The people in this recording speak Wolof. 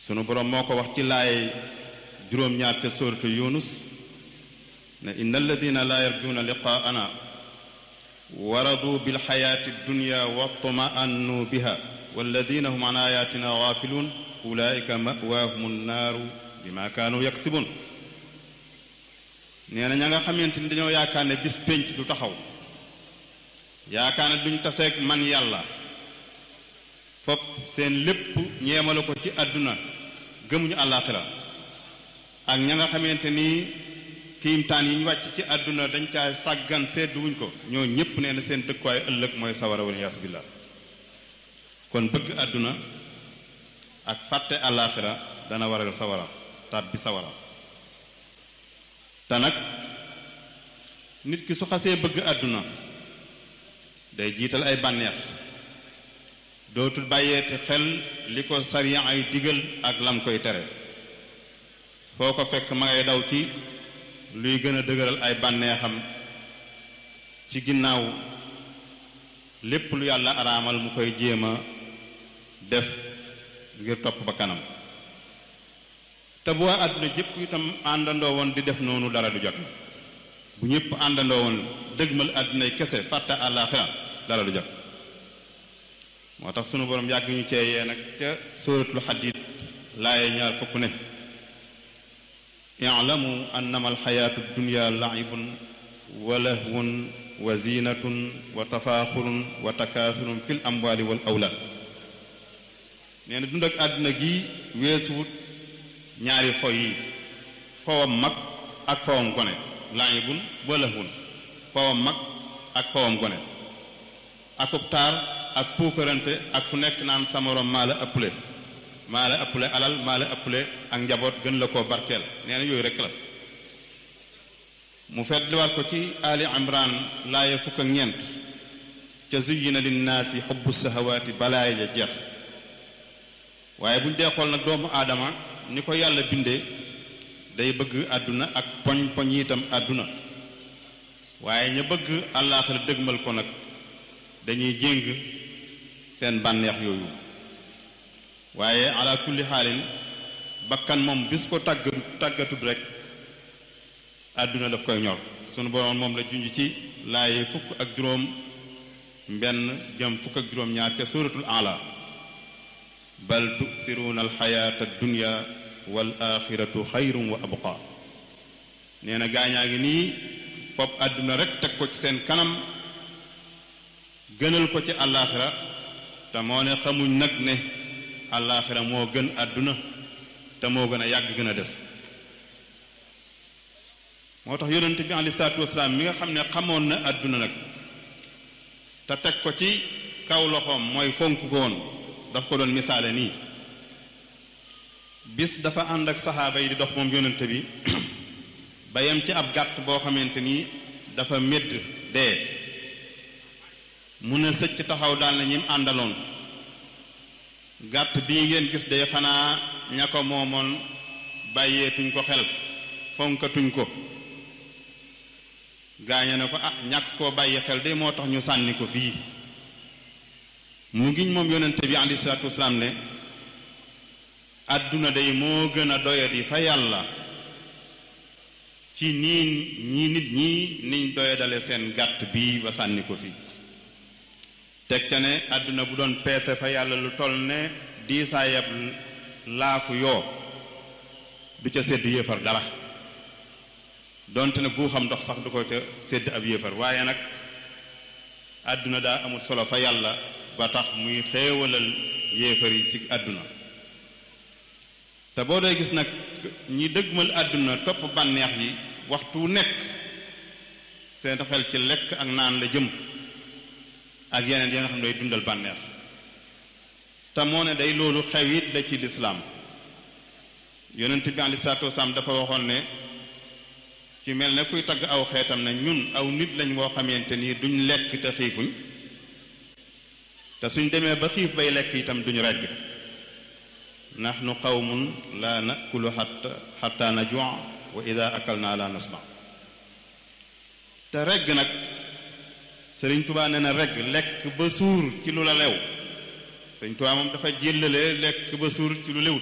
sunu boroom moo ko wax ci laay juróom-ñaar te sóoratu yunus ne inna alladina laa yarjuuna liqaana waradu bilxayaati dunya wa tma'annu biha walladina hum an ayatina gaafiluun ulaika mawaahum nnaaru bima kaanu yaksibun nee na ña nga xamante ni dañoo yaakaar ne bis pénc du taxaw yaakaar ne duñ taseeg man yàlla fop seen lépp ñeemale ko ci àdduna gëmuñu àllaaxira ak ña nga xamante ni kiimtaan yi ñu wàcc ci àdduna dañ caa sàggan sedduwuñ ko ñoo ñépp nee na seen dëkkuwaay ëllëg mooy sawara wal yaas billah kon bëgg àdduna ak fàtte àllaaxira dana waral sawara tàbbi sawara te nag nit ki su xasee bëgg àdduna day jiital ay bànneex dootul bàyyeeti xel li ko sariya ay digal ak lam koy tere foo ko fekk ma ngay daw ci luy gën a dëgëral ay bànneexam ci ginnaaw lépp lu yàlla araamal mu koy jéem a def ngir topp ba kanam te bu waa àdduna jëpp itam àndandoo woon di def noonu dara du jot bu ñëpp àndandoo woon dëgmal àddunay kese fàtte àllaaxira dara du jot moo tax sunu borom yàgg ñu cee yee nag ca suratul xadiid laaye ñaar fukk ne i'lamu annama alxayaatu dunya la'ibun wa lahwun wa zinatun wa tafaaxurun wa takaasurun fil amwaali wal awlaad nee na dund ak àdduna gi weesuwut ñaari fo yi fowam mag ak fowam gone la'ibun wa lahwun fowam mag ak fowam gone akub taar ak puukarante ak ku nekk naan sa morom maa la ëpple maa la ëpple alal maa la ëpple ak njaboot gën la koo barkeel nee na yooyu rekk la mu fetliwaat ko ci ali imran laaya fukk ak ñeent ca zuyyina linnaasi xubbu sahawaati balaay ja jeex waaye buñ dee xool nag doomu aadama ni ko yàlla bindee day bëgg àdduna ak poñ poñ itam àdduna waaye ña bëgg àllaaxira dëgmal ko nag dañuy jéng seen bànneex yooyu waaye ala kulli xaalin bakkan moom bis ko tàgg tàggatut rek àdduna daf koy ñor sunu boroom moom la junj ci laaye fukk ak juróom mbenn jëm fukk ak juróom ñaar ca suratul ala bal tuksiruuna alxayaata dunya wal axiratu xayrun wa abqa nee na gaañaa ngi nii fopp àdduna rek teg ko ci seen kanam gënal ko ci àllaaxira te moo ne xamuñ nag ne àllaaxira moo gën àdduna te moo gën a yàgg gën a des moo tax yonent bi aleyhi salaatu wasalaam mi nga xam ne xamoon na àdduna nag te teg ko ci kaw loxoom mooy fonk ko woon daf ko doon misaale nii bis dafa ànd ak saxaaba yi di dox moom yonent bi ba yem ci ab gàtt boo xamante ni dafa médd dee mun a sëcc taxaw daal na ñim àndaloon gàtt bii ngeen gis day xanaa ña ko moomoon bàyyeetuñ ko xel fonkatuñ ko gaañe ne ko ah ñàkk koo bàyyi xel de moo tax ñu sànni ko fii mu ngiñ moom yonente bi alayhi salaatu wasalaam ne àdduna day moo gën a doyadi fa yàlla ci nii ñi nit ñi niñ doyadale seen gàtt bii ba sànni ko fii teg ca ne àdduna bu doon peese fa yàlla lu toll ne diisaayab laafu yoo du ca sedd yéefar dara donte ne guuxam ndox sax du ko ca sedd ab yéefar waaye nag àdduna daa amul solo fa yàlla ba tax muy xéewalal yéefar yi ci àdduna te boo dee gis nag ñi dëgmal àdduna topp bànneex yi waxtu nekk seen xel ci lekk ak naan la jëm ak yeneen yi nga xam ne day dundal bànneex te moo ne day loolu xewit la ci lislaam yonent bi aleyhi salaatu wasalaam dafa waxoon ne ci mel ne kuy tagg aw xeetam ne ñun aw nit lañ woo xamante ni duñ lekk te xiifuñ te suñ demee ba xiif bay lekk itam duñ regg nahnu qawmun la nakulu xatta xatta najua wa ida akalna la nasma te regg nag sëriñ tubaa nee na regg lekk ba suur ci lu la lew sëriñ tubaa moom dafa jëllale lekk ba suur ci lu lew